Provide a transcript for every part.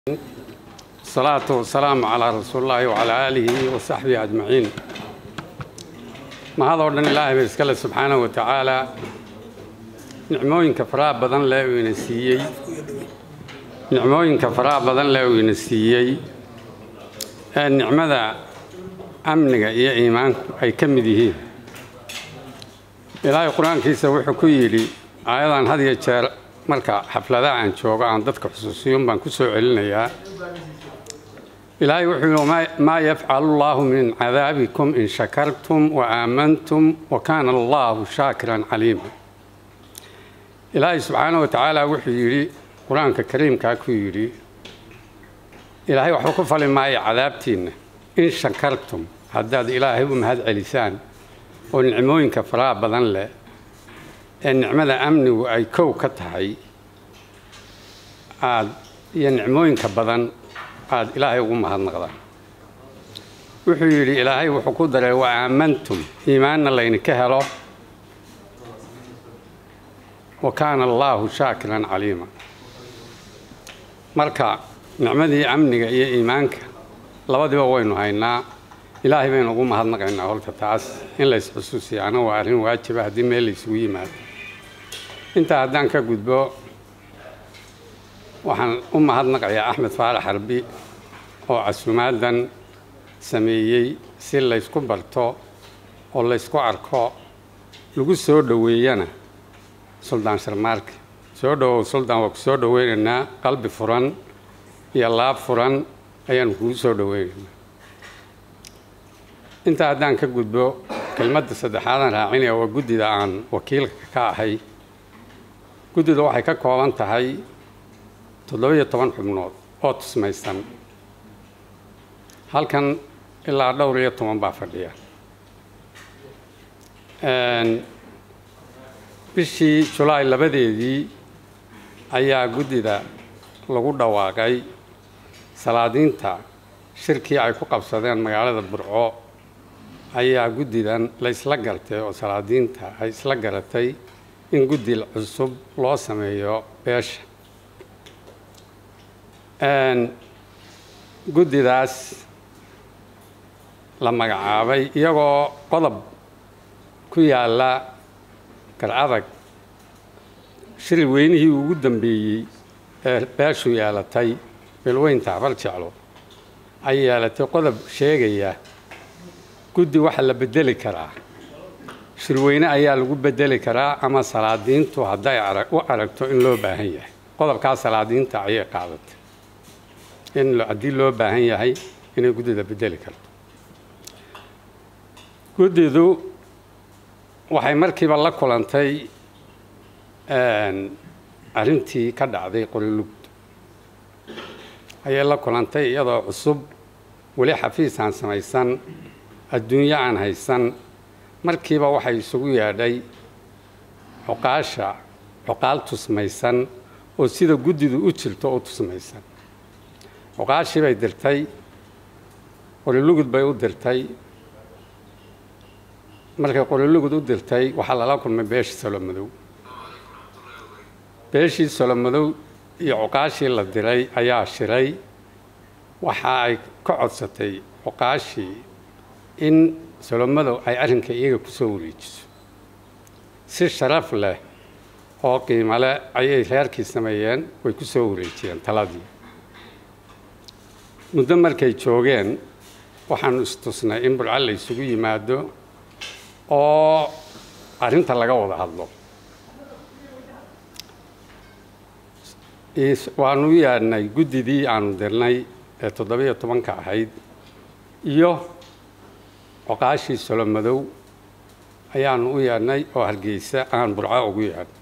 الصلاة والسلام على رسول الله وعلى آله وصحبه أجمعين ما هذا ودن الله بيسكال سبحانه وتعالى نعموين كفراء بدن لا وينسيي نعموين كفراء بدن لا وينسيي النعمة أمنك يا إيمان أي كم ذي إلهي القرآن كيسا وحكو يلي أيضا هذه الشهر marka xafladaha aan joogo aan dadka xusuusiyun baan ku soo celinayaa ilaahay wuxuu yihi maa yafcalu allahu min cadaabikum in shakartum wa aamantum wa kaana allahu shaakiran caliima ilaahay subxaana wa tacaala wuxuu yidhi qur-aanka kariimkaa ku yidhi ilaahay waxba ku fali maayo cadaabtiinna in shakartum haddaad ilaahay u mahad celisaan oo nicmooyinka faraha badan leh ee nicmada amnigu ay kow ka tahay aad iyo nicmooyinka badan aad ilaahay ugu mahadnaqdaan wuxuu yidhi ilaahay wuxuu ku daray wa aamantum iimaanna laydinka helo wa kaana allaahu shaakiran caliima marka nicmadii amniga iyo iimaanka labadiba waynu haynaa ilaahay baynu ugu mahadnaqaynaa horta taas in lays xusuusiyaana waa arrin waajiba haddii meel laysugu yimaado intaa haddaan ka gudbo waxaan u mahadnaqayaa axmed faarax harbi oo casuumaadan sameeyey si laysku barto oo laysku arko lagu soo dhoweeyana suldaan sharmaarke soo dhowow suldaan waa ku soo dhoweynaynaa qalbi furan iyo laab furan ayaanu kugu soo dhoweynaynaa intaa haddaan ka gudbo kelmadda saddexaadaan raacinaya waa guddida aan wakiilka ka ahay guddidu waxay ka kooban tahay toddobiyo toban xubnood oo tusmaysan halkan ilaa dhowr iyo toban baa fadhiya bishii julaay labadeedii ayaa guddida lagu dhawaaqay salaadiinta shirkii ay ku qabsadeen magaalada burco ayaa guddidan la isla gartay oo salaadiinta ay isla garatay in guddi cusub loo sameeyo beesha guddidaas la magacaabay iyagoo qodob ku yaalla garcadag shiri weynihii ugu dambeeyey ee beeshu yeelatay bilweynta habar jeclo ay yeelatay qodob sheegaya guddi waxa la bedeli karaa shirweyne ayaa lagu bedeli karaa ama salaadiintu hadday u aragto in loo baahan yahay qodobkaa salaadiinta ayay qaadatay in haddii loo baahan yahay inay guddida bedeli karto guddidu waxay markiiba la kulantay arrintii ka dhacday qorilugd ayay la kulantay iyadoo cusub weli xafiis aan samaysan adduunyo aan haysan markiiba waxay isugu yeedhay cuqaasha cuqaal tusmaysan oo sida guddidu u jirto u tusmaysan cuqaashii bay dirtay qorilugud bay u dirtay markay qorilugud u dirtay waxaa lala kulmay beeshii solomadow beeshii solomadow iyo cuqaashii la diray ayaa shiray waxa ay ka codsatay cuqaashii in solomadow ay arrinka iyaga ku soo wareejiso si sharaf leh oo qiimo leh ayay reerkii sameeyeen way ku soo wareejiyeen taladii muddo markay joogeen waxaanu istusnay in burco la ysugu yimaado oo arrinta laga wada hadlo waanu u yaadhnay guddidii aanu dirnay ee toddobiyo tobanka ahayd iyo coqaashii solomadow ayaanu u yeedhnay oo hargeysa aan burco ugu yeedhnay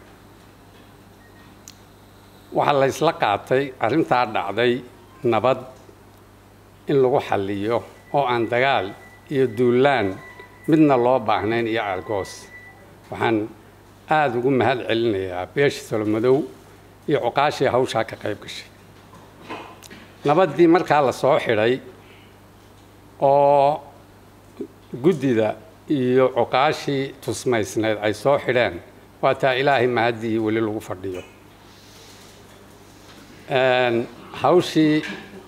waxaa la ysla qaatay arrintaa dhacday nabad in lagu xalliyo oo aan dagaal iyo duulaan midna loo baahnayn iyo argoos waxaan aada ugu mahad celinayaa beeshii solomadow iyo cuqaashii hawshaa ka qayb gashay nabaddii markaa la soo xidhay oo guddida iyo cuqaashii tusmaysnayd ay soo xidheen waa taa ilaahay mahaddii weli lagu fadhiyo hawshii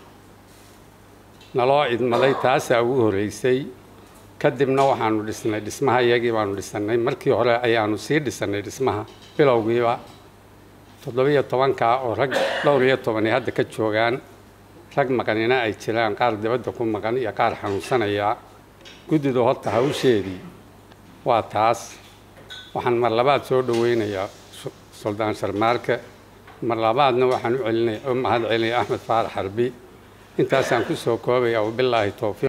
naloo idmaday taasaa ugu horreysay kadibna waxaanu dhisnay dhismaha iyagii baanu dhisannay markii hore ayaanu sii dhisannay dhismaha bilowgiiba toddobiyo tobankaa oo rag dhowr iyo tobani hadda ka joogaan rag maqanina ay jiraan qaar dibadda ku maqan iyo qaar xanuunsanaya guddidu horta hawsheedii waa taas waxaan mar labaad soo dhoweynayaa suldaan sharmaarke mar labaadna waxaan u celinaya u mahad celinaya axmed faarax xarbi intaasaan ku soo koobaya wabilaahi towfiiq